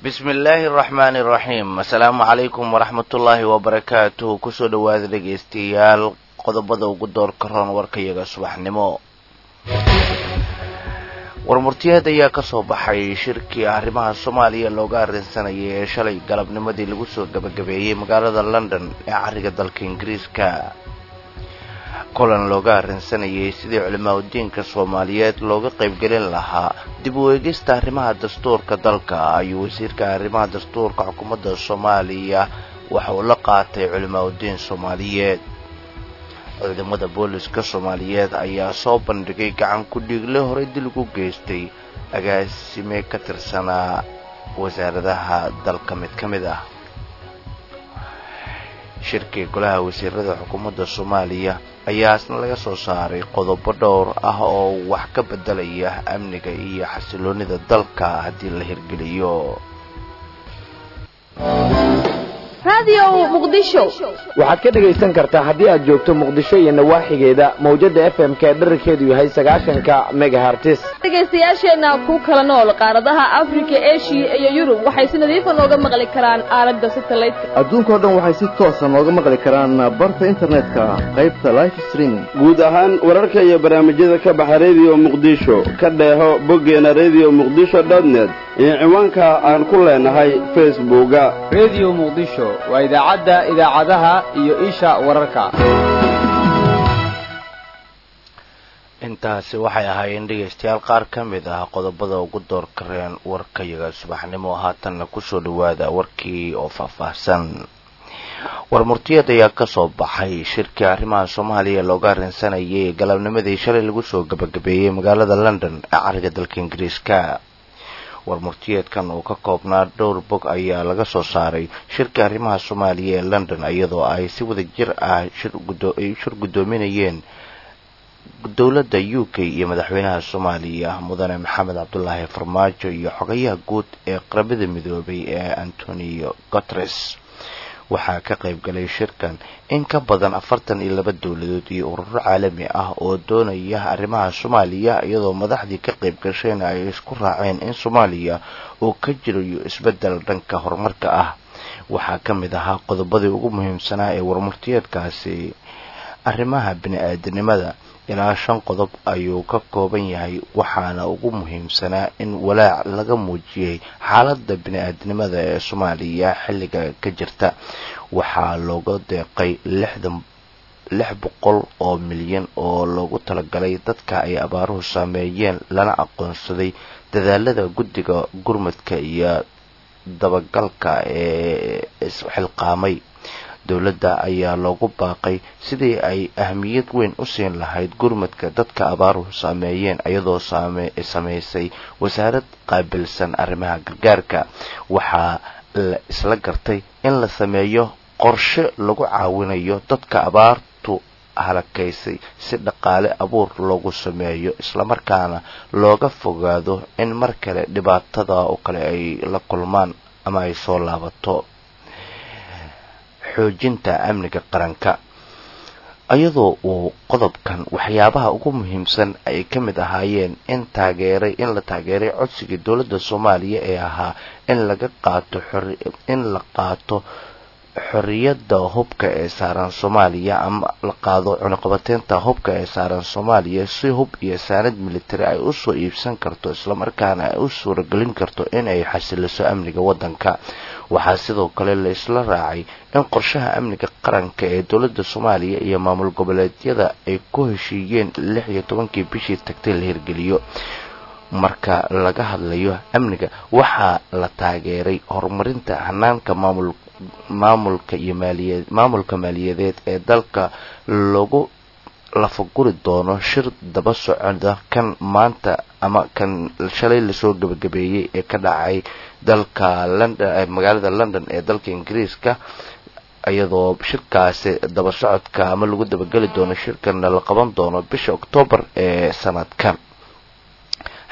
bismi illaahi araxmaani iraxiim assalaamu calaykum waraxmatullaahi wabarakaatuhu kusoo dhowaada dhegaystayaal qodobada ugu doorka roon warkayaga subaxnimo warmurtiyeed ayaa kasoo baxay shirkii arrimaha soomaaliya looga arrinsanayay ee shalay galabnimadii lagu soo gabagabeeyey magaalada london ee cariga dalka ingiriiska kulan looga arrinsanayay sidii culimaa udiinka soomaaliyeed looga qaybgelin lahaa dib u eegista arrimaha dastuurka dalka ayuu wasiirka arrimaha dastuurka xukuumadda soomaaliya waxa uu la qaatay culimaa udiin soomaaliyeed ciidamada booliska soomaaliyeed ayaa soo bandhigay gacan ku-dhiigle horey dil ugu geystay agaasime ka tirsanaa wasaaradaha dalka mid ka mid ah shirkii golaha wasiirada xukuumadda soomaaliya ayaa isna laga soo saaray qodobo dhowr ah oo wax ka bedelaya amniga iyo xasiloonida dalka haddii la hirgeliyo waxaad ka dhegaysan kartaa haddii aad joogto muqdisho iyo nawaaxigeeda mawjada f m k dherarkeedu yahay sagaashanka megahartis dhegaystayaasheenna ku kala nool qaaradaha afrika eshiya iyo yurub waxay si nadiifa nooga maqli karaan aalada satelliteka adduunkao dhan waxay si toosa nooga maqli karaan barta internetka qaybta life streaming guud ahaan wararka iyo barnaamijyada ka baxa rediyo muqdisho ka dheeho boggeena redio muqdisho dotnet iyo ciwaanka aan ku leenahay facebooka redio muqdisho waa idaacadda idaacadaha iyo isha wararka intaasi waxay ahaayeen dhegaystayaal qaar ka mid ah qodobada ugu door kareen warkayaga subaxnimo haatanna kusoo dhawaada warkii oo faahfaahsan warmurtiyeed ayaa kasoo baxay shirkii arrimaha soomaaliya looga arrinsanayay galabnimadii shalay lagu soo gabagabeeyey magaalada london ee cariga dalka ingiriiska warmurtiyeedkan uu ka koobnaa dhowr bog ayaa laga soo saaray shirkii arrimaha soomaaliya ee london iyadoo ay si wada jir ah shir guddoominayeen dowladda u k iyo madaxweynaha soomaaliya mudane maxamed cabdulaahi farmaajo iyo xogayaha guud ee qaramada midoobay ee antonio guteres waxaa ka qayb galay shirkan in ka badan afartan iyo laba dowladood iyo ururo caalami ah oo doonaya arrimaha soomaaliya iyadoo madaxdii ka qayb gashayna ay isku raaceen in soomaaliya uu ka jirayo isbeddel dhanka horumarka ah waxaa ka mid ahaa qodobadii ugu muhiimsanaa ee warmurtiyeedkaasi arrimaha bini-aadanimada ilaa shan qodob ayuu ka kooban yahay waxaana ugu muhiimsanaa in walaac laga muujiyey xaaladda bini-aadnimada ee soomaaliya xilliga ka jirta waxaa looga deeqay lixdan lix boqol oo milyan oo loogu talagalay dadka ay abaaruhu saameeyeen lana aqoonsaday dadaalada guddiga gurmadka iyo dabagalka ee isxilqaamay dowladda ayaa loogu baaqay sidii ay ahmiyad weyn u siin lahayd gurmadka dadka abaaruhu saameeyeen iyadoo samaysay wasaarad qaabilsan arrimaha gargaarka waxaa la isla gartay in la sameeyo qorshe lagu caawinayo dadka abaartu halakaysay si dhaqaale abuur loogu sameeyo islamarkaana looga fogaado in mar kale dhibaatada oo kale ay la kulmaan ama ay soo laabato xoojinta amniga qaranka iyadoo uu qodobkan waxyaabaha ugu muhiimsan ay ka mid ahaayeen in taageeray in la taageeray codsigii dowladda soomaaliya ee ahaa in laga qaato in la qaato xoriyadda hubka ee saaran soomaaliya ama la qaado cunuqabateynta hubka ee saaran soomaaliya si hub iyo saanad militari ay usoo iibsan karto islamarkaana ay u suuragelin karto in ay xasiliso amniga waddanka waxaa sidoo kale la isla raacay in qorshaha amniga qaranka ee dowladda soomaaliya iyo maamul goboleedyada ay ku heshiiyeen lix iyo tobankii bishii tagtay la hirgeliyo marka laga hadlayo amniga waxaa la taageeray horumarinta hanaanka maamul maamulka iyo maaliya maamulka maaliyadeed ee dalka lagu lafaguri doono shir daba socda kan maanta ama kan shalay lasoo gabagabeeyey ee ka dhacay dalka london magaalada london ee dalka ingiriiska iyadoo shirkaasi daba socodka ama lagu dabageli doono shirkana la qaban doono bisha oktoobar ee sanadkan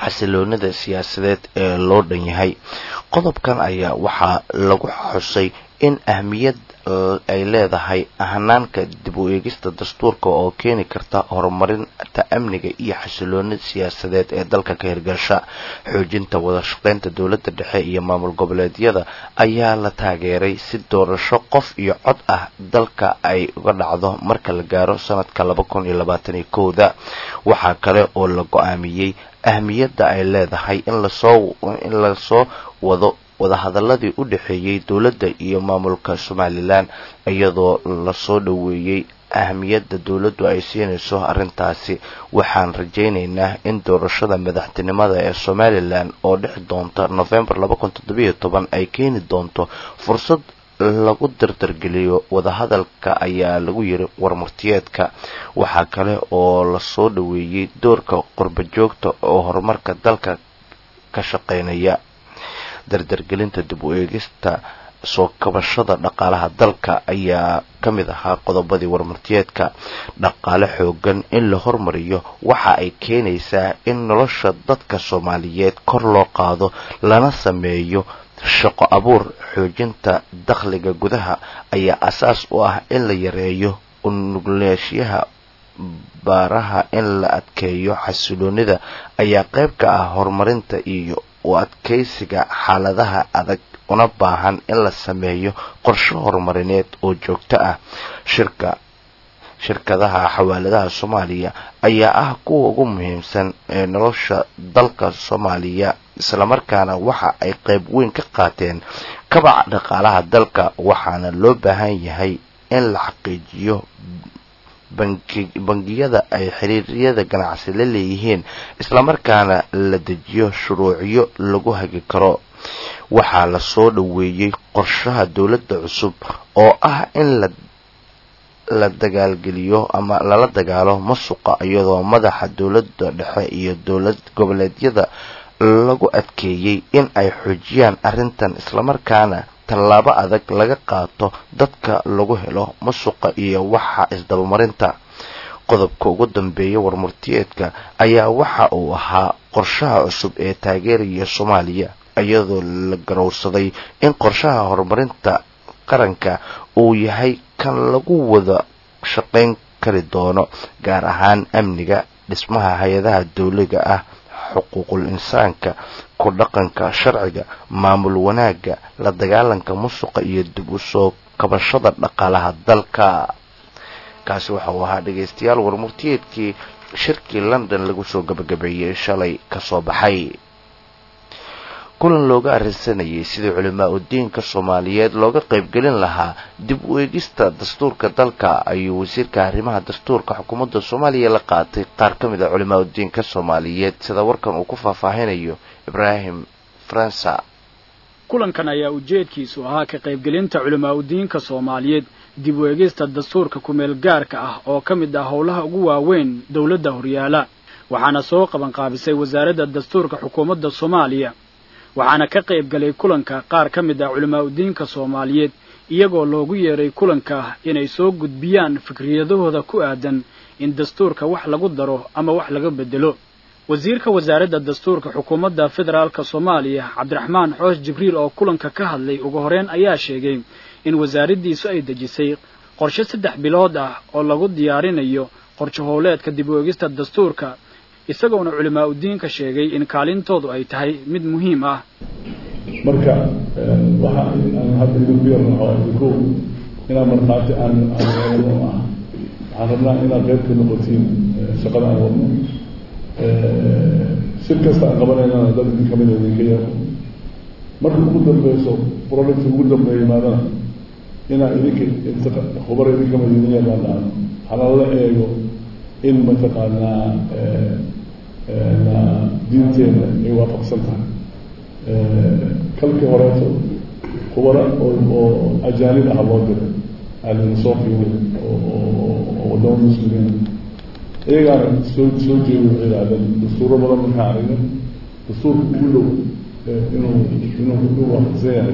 xasiloonida siyaasadeed ee loo dhan yahay qodobkan ayaa waxaa lagu xusay in ahmiyad ay leedahay hanaanka dib u eegista dastuurka oo keeni karta horumarinta amniga iyo xasilooni siyaasadeed ee dalka ka hirgasha xoojinta wada shaqeynta dowladda dhexe iyo maamul goboleedyada ayaa la taageeray si doorasho qof iyo cod ah dalka ay uga dhacdo marka la gaaro sanadka laba kun iyo labaatan iyo kowda waxaa kale oo la go-aamiyey ahmiyadda ay leedahay in lasoo in lasoo wado wadahadaladii u dhexeeyey dowladda iyo maamulka somalilan iyadoo lasoo dhoweeyey ahmiyadda dowladdu ay siinayso arrintaasi waxaan rajaynaynaa in doorashada madaxtinimada ee somalilan oo dhexi doonta novembar laba kun toddobiyo toban ay keeni doonto fursad lagu dardargeliyo wadahadalka ayaa lagu yiri warmurtiyeedka waxaa kale oo lasoo dhoweeyey doorka qurba joogta oo horumarka dalka ka shaqeynaya dardargelinta dib u eegista soo kabashada dhaqaalaha dalka ayaa ka mid ahaa qodobadii warmartiyeedka dhaqaale xoogan in la hormariyo waxa ay keenaysaa in nolosha dadka soomaaliyeed kor loo qaado lana sameeyo shaqo abuur xoojinta dakhliga gudaha ayaa asaas u ah in la yareeyo unugleesyaha baaraha in la adkeeyo xasiloonida ayaa qayb ka ah horumarinta iyo u adkeysiga xaaladaha adag una baahan in la sameeyo qorshe horumarineed oo joogto ah shirka shirkadaha xawaaladaha soomaaliya ayaa ah kuwa ugu muhiimsan ee nolosha dalka soomaaliya islamarkaana waxa ay qayb weyn ka qaateen kabaca dhaqaalaha dalka waxaana loo baahan yahay in la xaqiijiyo bangiyada ay xiriiryada ganacsi la leeyihiin islamarkaana la dejiyo shuruucyo lagu hagi karo waxaa lasoo dhoweeyey qorshaha dowladda cusub oo ah in la la dagaalgeliyo ama lala dagaalo masuqa iyadoo madaxa dowladda dhexe iyo dowlad goboleedyada lagu adkeeyey in ay xoojiyaan arrintan islamarkaana tallaabo adag laga qaato dadka lagu helo masuqa iyo waxa isdabamarinta qodobka ugu dambeeya warmurtiyeedka ayaa waxa uu ahaa qorshaha cusub ee taageeraya soomaaliya iyadoo la garowsaday in qorshaha horumarinta qaranka uu yahay kan lagu wada shaqayn kari doono gaar ahaan amniga dhismaha hay-adaha dowliga ah xuquuqul insaanka ku dhaqanka sharciga maamul wanaagga la dagaalanka musuqa iyo dib u soo kabashada dhaqaalaha dalka kaasi waxa uu ahaa dhegaystayaal warmurtiyeedkii shirkii london lagu soo gabagabeeyey shalay kasoo baxay kulan looga arrinsanayay sidii culimaa udiinka soomaaliyeed looga qaybgelin lahaa dib u eegista dastuurka dalka ayuu wasiirka arrimaha dastuurka xukuumadda soomaaliya la qaatay qaar ka mid a culimaa udiinka soomaaliyeed sida warkan uu ku faahfaahinayo ibraahim faransa kulankan ayaa ujeedkiisu ahaa ka qaybgelinta culimaa udiinka soomaaliyeed dib u eegista dastuurka kumeel gaarka ah oo ka mid ah howlaha ugu waaweyn dowladda horyaala waxaana soo qabanqaabisay wasaaradda dastuurka xukuumadda soomaaliya waxaana ka qayb galay kulanka qaar ka mid ah culimaa udiinka soomaaliyeed iyagoo loogu yeeray kulanka inay soo gudbiyaan fikriyadahooda ku aadan in dastuurka wax lagu daro ama wax laga bedelo wasiirka wasaaradda dastuurka xukuumadda federaalka soomaaliya cabdiraxmaan xoosh jibriil oo kulanka ka hadlay ugu horeyn ayaa sheegay in wasaaraddiisu ay dejisay qorshe saddex bilood ah oo lagu diyaarinayo qorshe howleedka dib u eegista dastuurka isagoona culimaa udiinka sheegay in kaalintoodu ay tahay mid muhiim ah marka waxa aan hadda idinku yarnaho idinku inaan markhaati aan aan wadno ah waxaan rabnaa inaad qayb ka noqotiin shaqada aan wadno shir kasta aan qabanaynana dad idin kamid idinka yeero marka ugu dambeyso project ugu dambeeya yimaadana inaa idinka khubar idin kamid idin yaqaanaan hana la eego in mataqaanaa diinteena ay waafaqsan tahay kalkii horeeto khubara oo oo ajaanib ah loo diray aalina soo fiirin oo wadamo muslimiin iyagaana soo soo jeedi waxay yidhahdeen dastuuro badan markaan aragnay dastuurka ugu dhow inuu inuu inuu waafaqsan yahay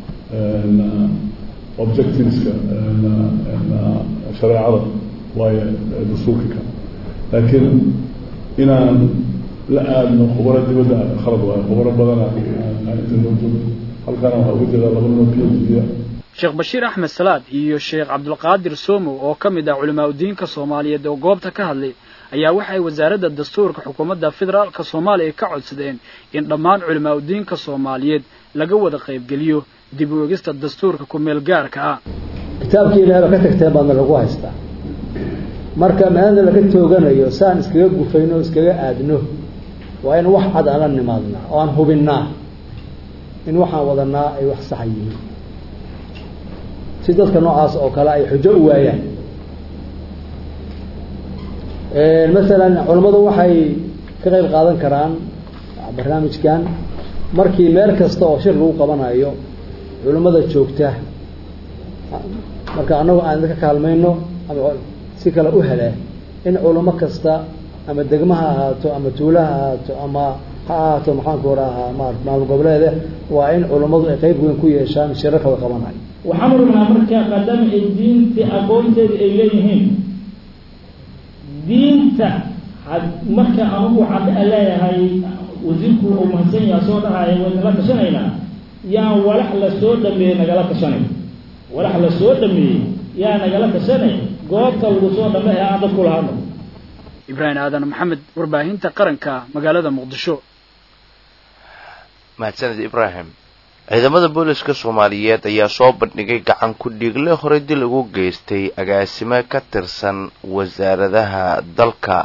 objectiveska shareecada waayo dastuurka kale laakiin inaan la aadno khubaro dibadda khalad waayo khubaro badana inta noo joogo halkaana waxaa uga jeedaa laba noo p h d sheekh bashiir axmed salaad iyo sheekh cabdulqaadir somow oo ka mid ah culimaa udiinka soomaaliyeed oo goobta ka hadlay ayaa waxay wasaaradda dastuurka xukuumadda federaalka soomaaliya ka codsadeen in dhammaan culimaa udiinka soomaaliyeed laga wada qaybgeliyo dib u egista dastuurka ku-meel gaarka ah kitaabkii ilaahba ka tagteen baadna lagu haystaa marka meelna laga tooganayo saan iskaga gufayno o iskaga aadno waa in wax cad aan la nimaadnaa oo aan hubinnaa in waxaan wadanaa ay wax saxa yihiin si dadka noocaas oo kale ay xujo u waayaan masalan culammadu waxay ka qayb qaadan karaan barnaamijkan markii meel kasta oo shir lagu qabanayo culimmada joogta marka annagu aan idinka kaalmayno ama si kale u hele in culamo kasta ama degma ha ahaato ama tuula ha ahaato ama ha ahaato maxaanku orahaa marat maamul goboleede waa in culammadu ay qeyb weyn ku yeeshaan shirarka la qabanayo waxaan rabnaa marka maadaama ay diinta aqoonteeda ay leeyihiin diinta marka anugu waxaan leeyahay wasiirku uu mahadsan yaha soo dhahaya way nala tashanaynaa yaan walax la soo dhameeyey nagala tashanay walax la soo dhameeyey yaa nagala tashanay goobta lagu soo dhameey aan dadku lahadno ibraahim aadan maxamed warbaahinta qaranka magaalada muqdisho mahadsaned ibraahim ciidamada booliska soomaaliyeed ayaa soo bandhigay gacan ku-dhiigle horey dil ugu geystay agaasimo ka tirsan wasaaradaha dalka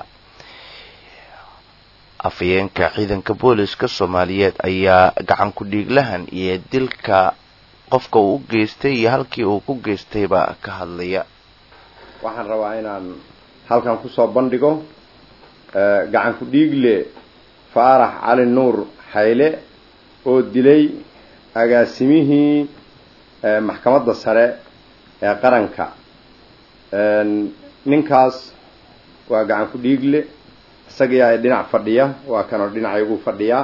afhayeenka ciidanka booliska soomaaliyeed ayaa gacan ku-dhiiglahan iyo dilka qofka uu u geystay iyo halkii uu ku geystayba ka hadlaya waxaan rabaa inaan halkan kusoo bandhigo gacan ku-dhiigle faarax cali nuur xayle oo dilay agaasimihii maxkamadda sare ee qaranka ninkaas waa gacan ku-dhiigle isagaa dhinac fadhiya waa kanoo dhinacaygu fadhiyaa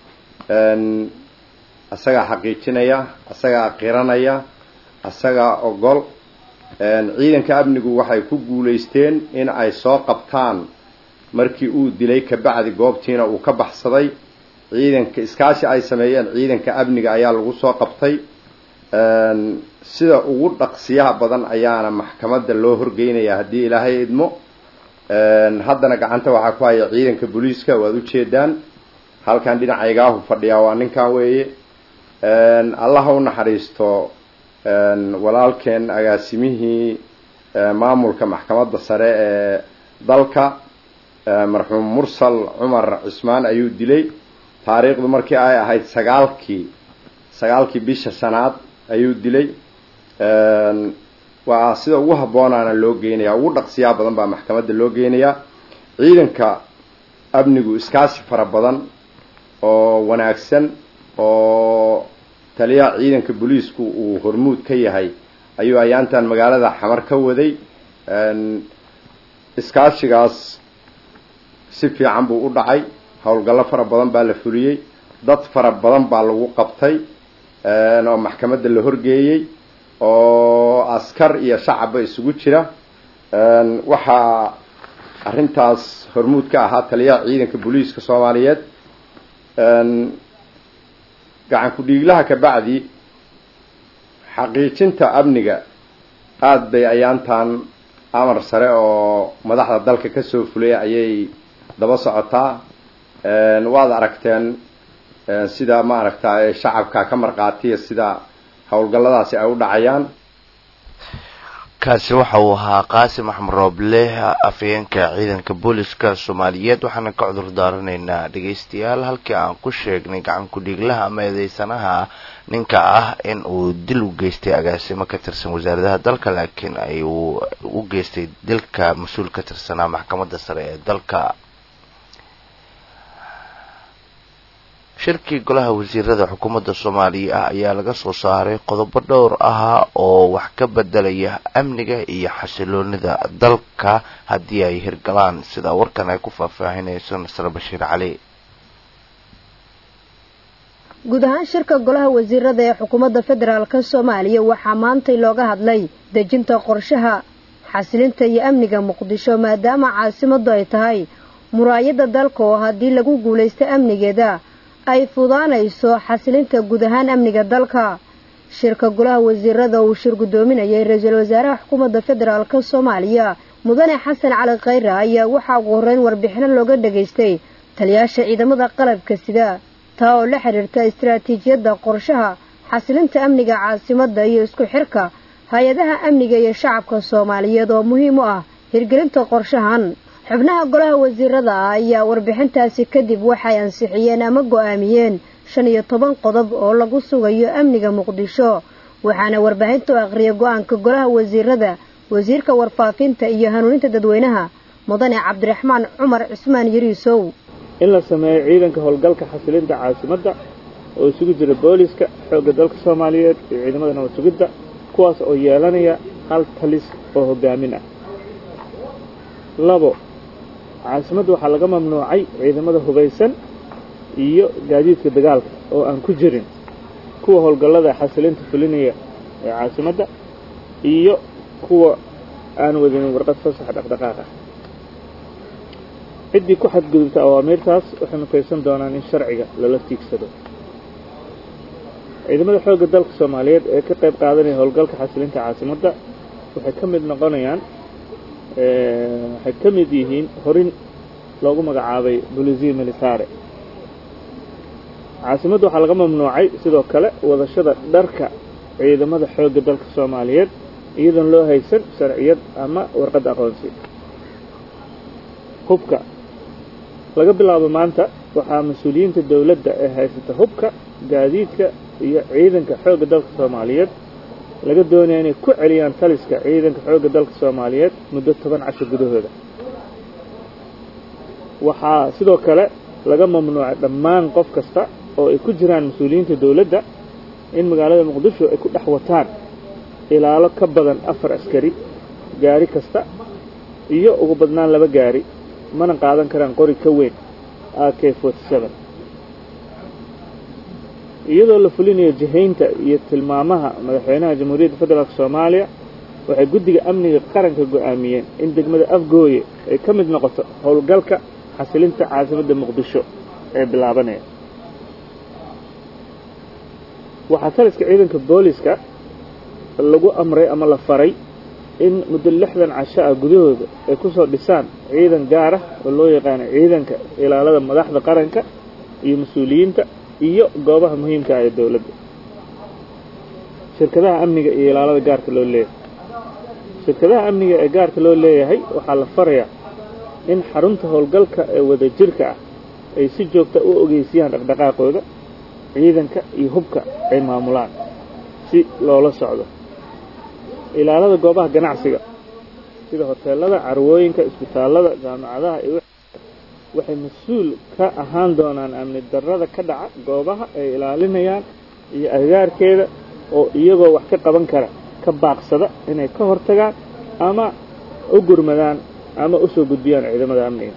isagaa xaqiijinaya isagaa qiranaya isagaa ogol ciidanka amnigu waxay ku guulaysteen in ay soo qabtaan markii uu dilay kabacdi goobtiina uu ka baxsaday ciidanka iskaashi ay sameeyeen ciidanka amniga ayaa lagu soo qabtay sida ugu dhaqsiyaha badan ayaana maxkamadda loo horgeynaya haddii ilaahay idmo haddana gacanta waxaa ku haya ciidanka booliiska waad ujeedaan halkan dhinacaygaahu fadhiyaa waa ninkan weeye allaha u naxariisto walaalkeen agaasimihii maamulka maxkamadda sare ee dalka marxuum mursal cumar cismaan ayuu dilay taariikhdu markii ay ahayd sagaalkii sagaalkii bisha shanaad ayuu dilay waa sida ugu habboonaana loo geynaya ugu dhaqsiyaa badan baa maxkamadda loo geynayaa ciidanka amnigu iskaashi fara badan oo wanaagsan oo taliyaha ciidanka booliisku uu hormuud ka yahay ayuu ayaantan magaalada xamar ka waday iskaashigaas si fiican buu u dhacay howlgallo fara badan baa la fuliyey dad fara badan baa lagu qabtay oo maxkamadda la horgeeyey oo askar iyo shacabba isugu jira waxaa arrintaas hormuud ka ahaa taliyaha ciidanka booliiska soomaaliyeed gacan ku-dhiiglaha kabacdi xaqiijinta amniga aada bay ayaantan amar sare oo madaxda dalka kasoo fulay ayay daba socotaa waad aragteen sida ma aragta shacabka ka marqaatiya sida howlgalladaasi ay u dhacayaan kaasi waxa uu ahaa qaasim axmed rooble afhayeenka ciidanka booliska soomaaliyeed waxaana ka cudur daaranaynaa dhegaystayaal halkii aan ku sheegnay gacan ku-dhiiglaha ama eedeysanaha ninka ah in uu dil u geystay agaasimo ka tirsan wasaaradaha dalka laakiin ay uu u geystay dilka mas-uul ka tirsanaa maxkamadda sare ee dalka shirkii golaha wasiirada xukuumadda soomaaliya ah ayaa laga soo saaray qodobo dhowr ah oo wax ka bedelaya amniga iyo xasiloonida dalka haddii ay hirgalaan sida warkan ay ku faahfaahinayso nasre bashiir cali guud ahaan shirka golaha wasiirada ee xukuumadda federaalka soomaaliya waxaa maantay looga hadlay dejinta qorshaha xasilinta iyo amniga muqdisho maadaama caasimaddu ay tahay muraayadda dalka oo haddii lagu guulaysto amnigeeda ay fudaanayso xasilinta guud ahaan amniga dalka shirka golaha wasiirada uu shir guddoominayay ra-iisul wasaaraha xukuumadda federaalk soomaaliya mudane xasan cali khayre ayaa waxaa ugu horreyn warbixino looga dhegaystay taliyaasha ciidamada qalabka sida taa oo la xidhiirta istaraatiijiyadda qorshaha xasilinta amniga caasimadda iyo isku xirka hay-adaha amniga iyo shacabka soomaaliyeed oo muhiim u ah hirgelinta qorshahan xubnaha golaha wasiirada ah ayaa warbixintaasi kadib waxay ansixiyeen ama go'aamiyeen shan iyo toban qodob oo lagu sugayo amniga muqdisho waxaana warbaahinta u aqriyay go-aanka golaha wasiirada wasiirka warfaafinta iyo hanuuninta dadweynaha mudane cabdiraxmaan cumar cismaan yariisow in la sameeyo ciidanka howlgalka xasilinta caasimadda oo isugu jira booliska xoogga dalka soomaaliyeed iyo ciidamada nabad sugidda kuwaas oo yeelanaya hal talis oo hogaamin ah labo caasimadda waxaa laga mamnuucay ciidamada hubaysan iyo gaadiidka dagaalka oo aan ku jirin kuwa howlgallada xasilinta fulinaya ee caasimadda iyo kuwa aan wadinin warqad fasax dhaqdhaqaaq ah ciddii ku xadgudubta awaamiirtaas waxay mutaysan doonaan in sharciga lala tiigsado ciidamada xoogga dalka soomaaliyeed ee ka qayb qaadanaya howlgalka xasilinta caasimadda waxay ka mid noqonayaan waxay ka mid yihiin horin loogu magacaabay bolisiya militare caasimadda waxaa laga mamnuucay sidoo kale wadashada dharka ciidamada xoogga dalka soomaaliyeed iyadoon loo haysan sharciyad ama warqad aqoonsi hubka laga bilaabo maanta waxaa mas-uuliyiinta dowladda ee haysata hubka gaadiidka iyo ciidanka xoogga dalka soomaaliyeed laga doonaya inay ku celiyaan taliska ciidanka xoogga dalka soomaaliyeed muddo toban casho gudahooda waxaa sidoo kale laga mamnuucay dhammaan qof kasta oo ay ku jiraan mas-uuliyiinta dowladda in magaalada muqdisho ay ku dhex wataan ilaalo ka badan afar askari gaari kasta iyo ugu badnaan laba gaari mana qaadan karaan qori ka weyn a k iyadoo la fulinayo jihaynta iyo tilmaamaha madaxweynaha jamhuuriyadda federaalk soomaaliya waxay guddiga amniga qaranka go'aamiyeen in degmada afgooye ay ka mid noqoto howlgalka xasilinta caasimadda muqdisho ee bilaabanaya waxaa taliska ciidanka booliska lagu amray ama la faray in muddo lixdan casho ah gudahooda ay ku soo dhisaan ciidan gaar ah oo loo yaqaano ciidanka ilaalada madaxda qaranka iyo mas-uuliyiinta iyo goobaha muhiimka ah ee dowladda shirkadaha amniga iyo ilaalada gaarka loo leeyahay shirkadaha amniga ee gaarka loo leeyahay waxaa la farayaa in xarunta howlgalka ee wadajirka ah ay si joogta u ogeysiyaan dhaqdhaqaaqooda ciidanka iyo hubka ay maamulaan si loola socdo ilaalada goobaha ganacsiga sida hoteelada carwooyinka isbitaallada jaamacadaha iyo waxay mas-uul ka ahaan doonaan amni darrada ka dhaca goobaha ay ilaalinayaan iyo agaarkeeda oo iyagoo wax ka qaban kara ka baaqsada inay ka hortagaan ama u gurmadaan ama u soo gudbiyaan ciidamada amniga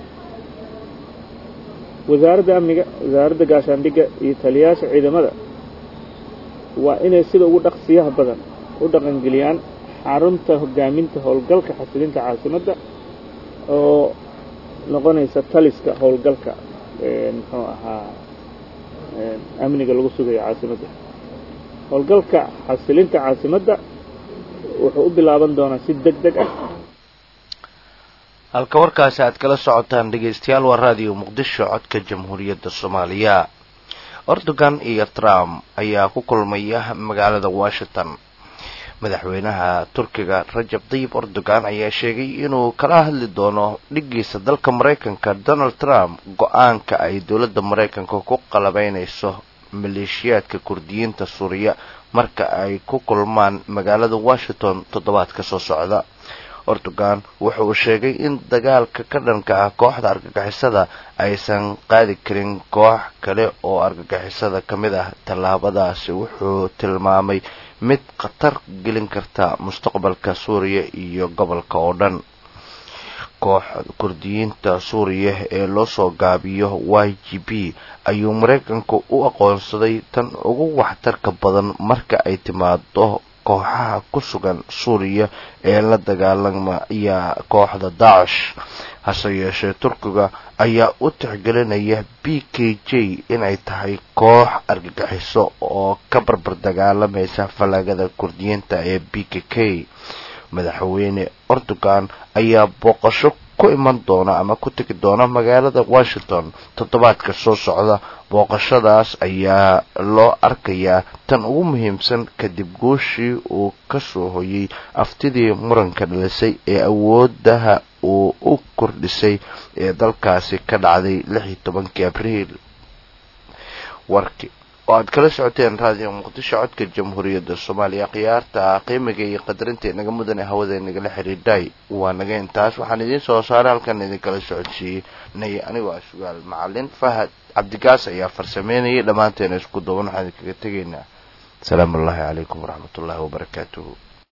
wasaaradda amniga wasaaradda gaashaandhigga iyo taliyayaasha ciidamada waa inay sida ugu dhaqsiyaha badan u dhaqangeliyaan xarunta hogaaminta howlgalka xasilinta caasimadda oo noqonaysa taliska howlgalka muxuu ahaa amniga lagu sugayo caasimadda howlgalka xasilinta caasimadda wuxuu u bilaaban doonaa si deg deg ah halka warkaasi aad kala socotaan dhegaystayaal waa raadiyo muqdisho codka jamhuuriyadda soomaaliya erdogan iyo trump ayaa ku kulmaya magaalada washington madaxweynaha turkiga rajab tayib erdogan ayaa sheegay inuu kala hadli doono dhigiisa dalka maraykanka donald trump go-aanka ay dowladda maraykanka ku qalabeynayso maleeshiyaadka kurdiyiinta suuriya marka ay ku kulmaan magaalada washington toddobaadka soo socda erdogan wuxa uu sheegay in dagaalka ka dhanka ah kooxda argagixisada aysan qaadi karin koox kale oo argagixisada ka mid ah tallaabadaasi wuxuu tilmaamay mid khatar gelin karta mustaqbalka suuriya iyo gobolka oo dhan kooxda kurdiyiinta suuriya ee loo soo gaabiyo y g b ayuu maraykanku u aqoonsaday tan ugu waxtarka badan marka ay timaado kooxaha ku sugan suuriya ee la dagaalamaya kooxda daacish hase yeeshee turkiga ayaa u tixgelinaya b k j inay tahay koox argagixiso oo ka barbar dagaalamaysa fallaagada kurdiyiinta ee b k k madaxweyne erdogan ayaa booqasho ku iman doona ama ku tegi doona magaalada washington toddobaadka soo socda booqashadaas ayaa loo arkayaa tan ugu muhiimsan kadib guushii uu kasoo hoyay aftidii muranka dhalisay ee awoodaha uu u kordhisay ee dalkaasi ka dhacday lix iyo tobankii abriil warki oo aad kala socoteen raadiyo muqdisho codka jamhuuriyadda soomaaliya khiyaarta qiimiga iyo qadarinta inaga mudane hawada inagala xidhiidhay waa naga intaas waxaan idiin soo saaray halkan idinkala socodsiiyey nay anigoo ah sugaal macalin fahad cabdigaas ayaa farsameynayay dhammaanteena isku duuban waxaan idinkaga tegaynaa asalaamu ullaahi calaykum waraxmat ullaahi wabarakaatuhu